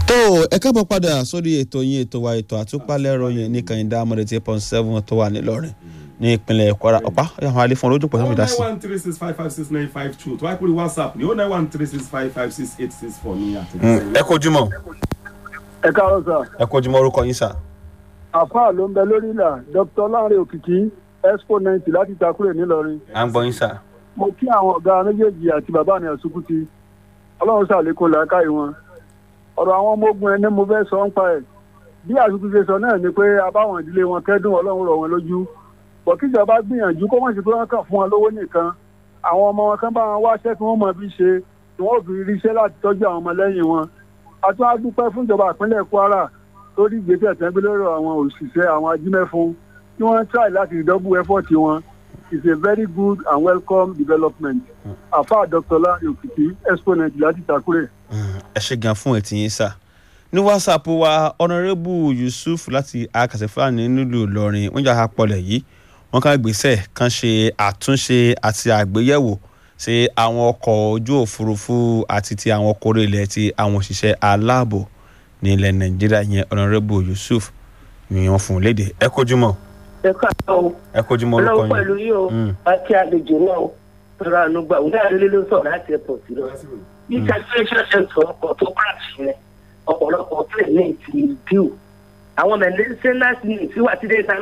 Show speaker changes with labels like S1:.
S1: tó ẹ káàbọ̀ padà sórí ètò yín ètò wa ètò àtúpalẹ̀ ròyìn ní kàyíndà amọ̀dé tí pọ́n seven tó wà nílọrin ní ìpínlẹ̀ kwara ọ̀pá àwọn alẹ́ fún olójú pọ̀ sọ́mi dá sí.
S2: oh nine one three six five five six nine five two tó wáyé pé whatsapp ní oh nine one three six five five six eight six four ní àtẹ̀jíṣẹ́.
S1: ẹ kojú mọ́
S3: ẹ káàárọ̀ sà
S1: ẹ kojú mọ́ orúkọ yín sà.
S3: àfáà ló ń bẹ lórí ìlà dr lanre òkìkí expo ninety láti takure nílọrin
S1: à ń gbọ́ yín sà.
S3: mo kí àwọn ọ̀gá méjèèjì àti bàbá mi àsùkùtì ọlọ́run ṣàlékún làákàyè wọn ọ̀rọ̀ àwọn ọmọ ogun ẹni mo fẹ́ sọ ń pa ẹ̀ bí àsùkùtì ṣe sọ náà ni pé abáwọn ìdílé wọn kẹ́dùn ọlọ́run rọ̀ wọn lójú bọ̀ kíjọba gbìyànjú kó mọ̀ sí pé wọ́n kàn fún wọn lówó nìkan àwọn ọmọ wọn kan bá wọn wáṣẹ́ tí wọ́n mọ bí ṣe tí wọ́n fi ríṣẹ́ láti tọ́jú àwọn ọmọlẹ́yìn wọn a tún á dúpẹ́ fún ìjọba ìpínlẹ̀ kwara lórí ìgbésẹ̀ tẹ́gbẹ́ lórí àwọn òṣìṣẹ́ àwọn ajímẹ́fún tí wọ́n try láti double effort wọn is a very good and welcome development afa dr lari òkìkí exponent láti takure.
S1: ẹ ṣe gan fún ẹtì yín sà ní whatsapp wa honourable yusuf láti akasefani nílùú ìlọrin wọn jà apọlẹ yìí wọn ká gbèsè kan ṣe àtúnṣe àti àgbéyẹ̀wò sí àwọn ọkọ̀ ojú òfurufú àti ti àwọn ọkọ̀ orí ilẹ̀ ti àwọn òṣìṣẹ́ aláàbò ní ilẹ̀ nàìjíríà yẹn honourable yusuf ni wọ́n fún un léde ẹ kojú mọ́
S4: ẹ káàárọ̀ o
S1: ẹ kojú mọ́ orúkọ
S4: ọlọ́run pẹ̀lú
S1: yín
S4: yìí o
S1: Mm.
S4: àti àlejò náà o tọrọ àánú gbà òun náà lélẹ́ ló sọ̀rọ̀ láti airport lọ. ní calculation center ọkọ̀ tó crash yẹn ọ̀pọ̀lọpọ̀ plane ní ti due àwọn mẹ̀lẹ́sẹ̀ náà sì ní ìsíwá tí dé